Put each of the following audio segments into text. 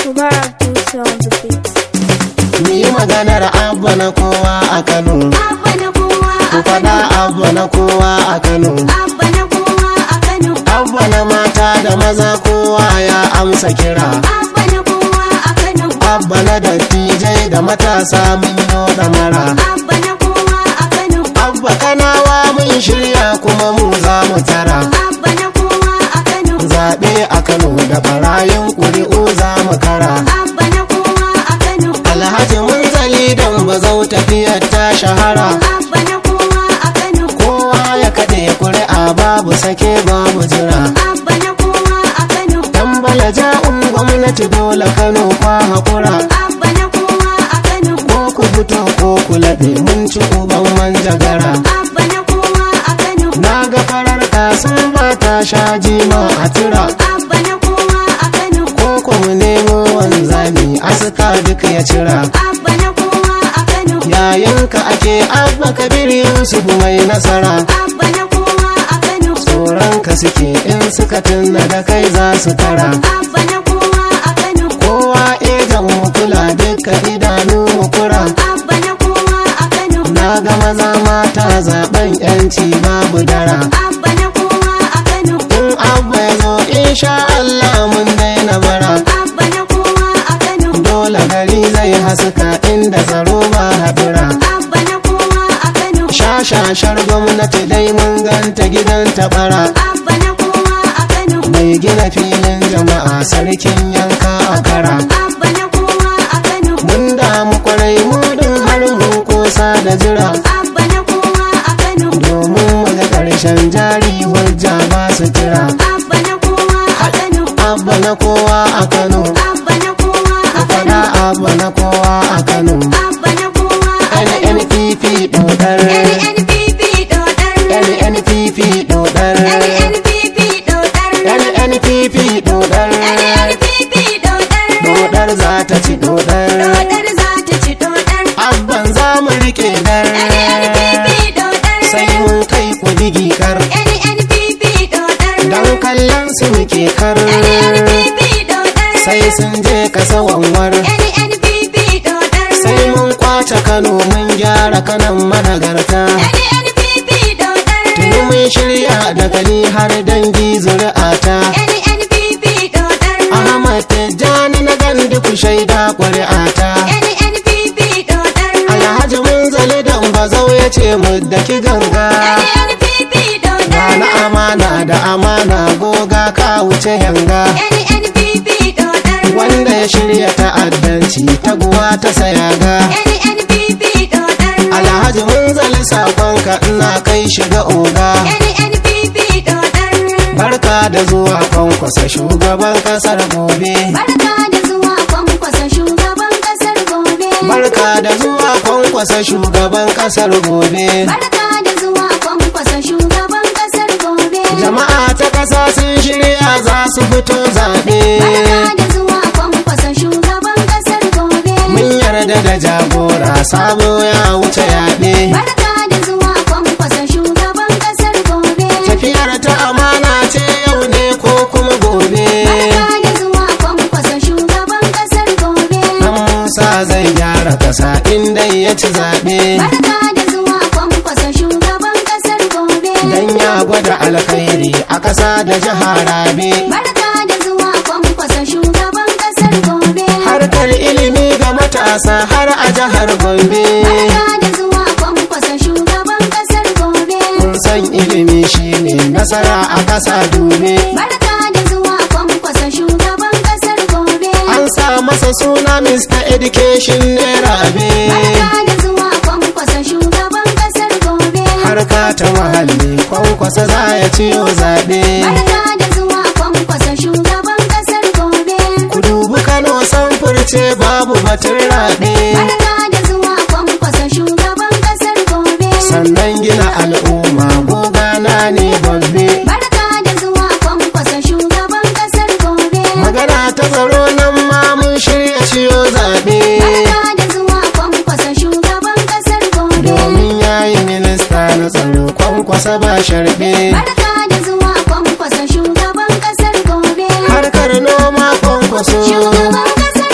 Mubarak Tusa on the beat. Mu yi maganar abba na kowa a Kano. Abba na kowa Ku a faɗa Kano. abba na kowa a Kano. Abba na kowa a Kano. Abba na mata da maza kowa ya amsa kira. Abba na kowa a Kano. Abba na dattijai da matasa mun yo mara. Abba na kowa a Kano. Abba kanawa mun shirya kuma mu za mu tara. Abba na kowa a Kano. Zaɓe a Kano da barayin ƙuri'u za mu kara. Abba na kowa a Kano. Alhaji mun zali don bazau tafiyar ta shahara. Abba na kowa a Kano. Kowa ya kaɗe ƙuri'a babu sake babu jira. Abba na kowa a Kano. Tambala ja'un gwamnati dole Kano kwa haƙura. Abba na kowa a Kano. Ko ku fito ko ku laɗe mun ci uban manjagara. Abba na kowa a Kano. Na ga farar kasun ba ta sha jima a tura. Abba na kowa a Kano. Ko ku mu nemo wanzami aska duk ya cira. Abba na kowa a Kano. Yayinka ake abba kabir Yusuf mai nasara. Abba na kowa a Kano. Tsoronka suke in suka tunna da kai za su tara. Abba na kowa a Kano. Kowa ejan mu kula duka idanu mu kura. Abba na kowa a Kano. Na ga maza mata zaben yanci babu dara. Abba na kowa a Kano. In abba ya zo insha Allah mun daina bara. Abba na kowa a Kano. Dole gari zai haska inda tsaro ba haɗura. Abba na kowa a Kano. Shashashar gwamnati dai mun ganta gidan taɓara. Abba na kowa a Kano. Mai gina filin jama'a sarkin yanka a kara. Abba na kowa a Kano. Mun damu kwarai mudin har mun kosa da jira. Abba na kowa a Kano. Domin mu ga ƙarshen jari hujja ba su kira. Abba na kowa a Kano. Abba na kowa a Kano. Abba na kowa a Faɗa Kano. abba na kowa a Kano. Abba na kowa a Kano. NNPP dodar. NNPP dodar. NNPP dodar. NNPP dodar. NNPP dodar. NNPP dodar. Dodar za ta ci dodar. Dodar za ta ci dodar. Abban za mu rike dar. NNPP dodar. Sai mun kai ku digi kar. NNPP dodar. Dan kallon su muke kar. NNPP dodar. Sai sun je kasa wanwar. NNPP dodar. Sai mun kwace Kano mun gyara kanan managarta. NNPP dodar. Tuni mun shirya da kali har dangi zuri'ata. NNPP dodar. Ahmad Tijjani na gandu ku shaida ƙuri'ata. NNPP dodar. Alhaji mun zali dan bazau ya ce mu daki ganga. NNPP Ga dodar. na amana da amana goga ka wuce yanga. NNPP dodar. Wanda ya shirya ta'addanci taguwa ta sayaga. NNPP dodar. Alhaji mun zali sakonka ina kai shiga oga. NNPP dodar. Barka da zuwa kwankwasa shugaban kasar gobe. Barka da zuwa kwankwasa shugaban kasar gobe. Barka da zuwa kwankwasa shugaban kasar gobe. Barka da zuwa kwankwasa shugaban kasar gobe. Jama'a ta kasa sun shirya za su fito zaɓe. Barka da zuwa kwankwasa shugaban kasar gobe. Mun yarda da jagora sabo ya wuce yaɓe. Barka da zuwa kwankwasa shugaban kasar gobe. Tafiyar ta amana ce yau ne ko kuma gobe. Barka da zuwa kwankwasa shugaban kasar gobe. Dan Musa zai gyara kasa inda ya ci zaɓe. Barka da zuwa kwankwasa shugaban kasar gobe. Dan ya gwada alkhairi a ƙasa da jihar Rabe. Barka da zuwa kwankwasa shugaban kasar gobe. Harkar ilimi ga matasa har a jihar Gombe. Barka da zuwa kwankwasa shugaban kasar gobe. Kun san ilimi shine nasara a ƙasa dube. Barka da zuwa kwankwasa shugaban kasar gobe. An sa masa suna Mr. Education ne rabe. Barka da zuwa kwankwasa shugaban kasar gobe. Harka ta muhalli kwankwasa za ya ciyo zaɓe. Barka da zuwa kwankwasa shugaban kasar gobe. Ku dubi Kano san furce babu batun raɓe. Barka da zuwa kwankwasa shugaban kasar gobe. Sannan gina al'umma gogana ne babbe. Barka da zuwa kwankwasa shugaban kasar gobe. Magana ta tsaro nan ma mun shirya ciyo zaɓe. Barka da zuwa kwankwasa shugaban kasar gobe. Domin yayi minista na tsaro kwankwasa ba sharɓe. Barka da zuwa kwankwasa shugaban kasar gobe. Harkar noma kwankwaso. Shugaban kasar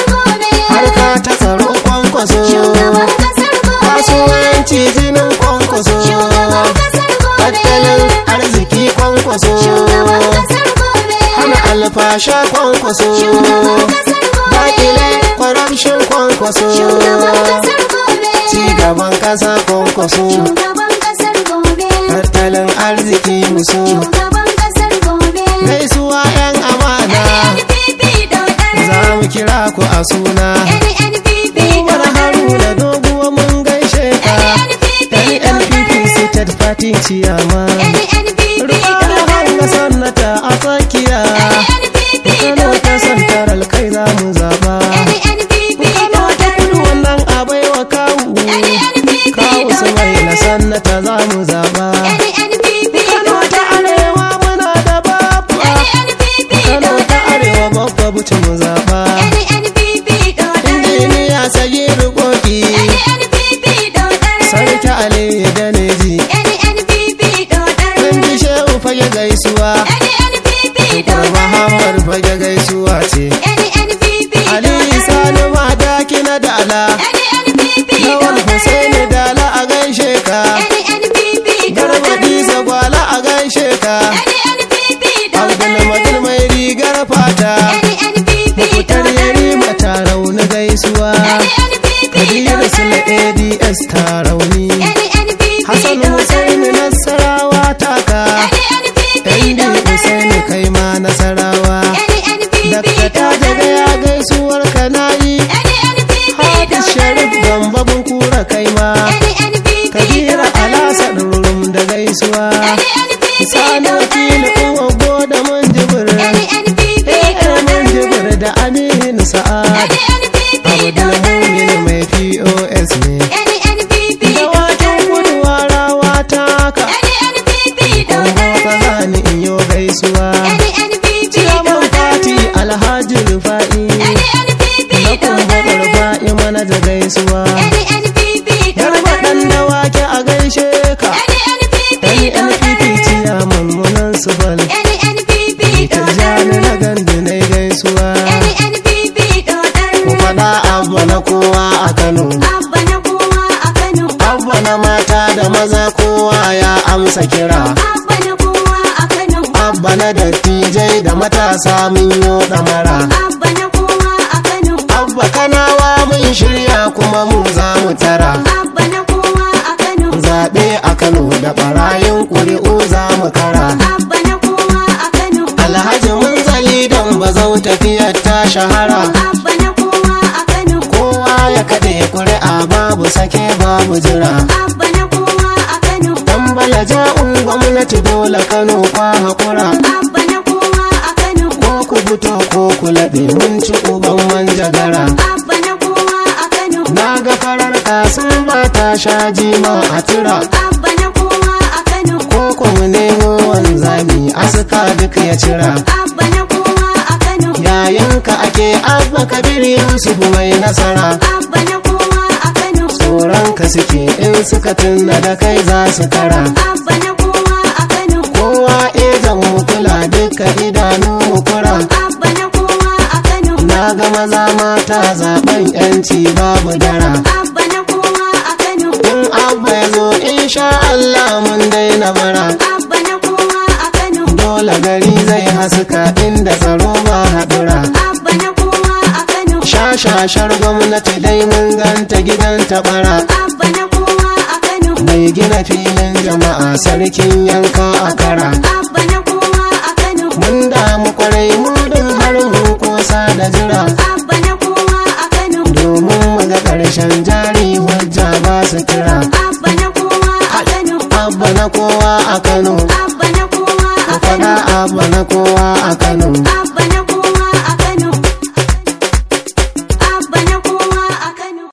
sha kwankwaso Shugaban kasar gobe. dakile corruption kwankwaso Shugaban kasar gobe. ci gaban kasa kwankwaso Shugaban kasar gobe. tattalin arziki muso Shugaban kasar gobe. gaisuwa yan amana NNPP dodar. za mu kira ku a suna NNPP Umar dodar. Haruna doguwa mun gaishe ka NNPP NNPP State Party Ciyama NNPP Rufa da hanga sannata a tsakiya NNPP Kano ta santaral kai za mu zaba NNPP Kano ta kudu wannan abai wa kawu Kawu su mai na sannata za mu zaba NNPP Kano ta arewa muna da babba Kano ta arewa babba buci mu zaba NNPP Injiniya sayi rukoki Sarki Ali da Neji Dan ji shehu fage gaisuwa Tukur Muhammad fage gaisuwa ce Ali Sani Madaki na Dala Lawan Hussaini Dala a gaishe ka Garba Disa Gwala a gaishe ka Abdulmadil mai rigar fata Mukutar Yarima ta rauni gaisuwa Kabiru Sule ADS ta rauni Hassan Hussaini Nasarawa taka Ɗandi Hussaini kai ma Nasarawa Dakta ta daga ya gaisuwar ka nayi Hafiz Sharif Gamba kura kai ma Kabira Alasa Durum da gaisuwa Sani wakili uwa goda mun jibir Eh mun jibir da Aminu Sa'ad Abdul Mumin mai POS ne Dawakin kudu warawa taka Kongo ka zani in yo gaisuwa Ciyaman Fati Alhaji Rufa'i Na kumba Rufa'i mana da gaisuwa Garba ɗan dawaki a gaishe ka NNPP ciyaman munan su bal Tijjani na gandu na gaisuwa Ku faɗa abba na kowa a Kano Abba na kowa a Kano. Abba na mata da maza kowa ya amsa kira Abba na kowa a Kano. Abba na dattijai da matasa mun yo ɗamara Abba na kowa a Kano. Abba kanawa mun shirya kuma mu za mu tara Abba na kowa a Kano. Zaɓe a Kano da ɓarayin ƙuri'u za mu kara Abba na kowa a Kano. Alhaji mun zali don bazau tafiyar ta shahara Abba na kowa a Kano. Kowa ya kaɗe ƙuri'a babu sake babu jira Abba na kowa a Kano. Dan bala ja'un gwamnati dole Kano kwa haƙura Abba na kowa a Kano. Ko ku fito ko ku laɓe mun ci uban manjagara Abba na kowa a Kano. Na ga farar kasun ba ta sha jima a tura Abba na kowa a Kano. Ko ku mu nemo wanzami aska duk ya cira Abba na kowa a Kano. Yayinka ake abba kabir Yusuf mai nasara Abba na kowa a Kano. Tsoronka suke in suka tunna da kai za su kara Abba na kowa a Kano. Kowa ezan mu kula duka idanu mu kura Abba na kowa a Kano. Na ga maza mata zaben yanci babu dara Abba na kowa a Kano. In abba ya zo insha Allah mun daina bara Abba na kowa a Kano. Dole gari zai haska inda tsaro ba haɗura Abba na kowa a Kano. Shashashar gwamnati dai mun ganta gidan tabara Abba na kowa a Kano. Mai gina filin jama'a sarkin yanka a kara Abba na kowa a Kano. Mun damu kwarai mudin har mun kosa da jira Abba na kowa a Kano. Domin mu ga ƙarshen jari hujja ba su kira Abba na kowa a Kano. Abba na kowa a Kano Abba na kowa Ku a Kano. faɗa abba na kowa a Kano Abba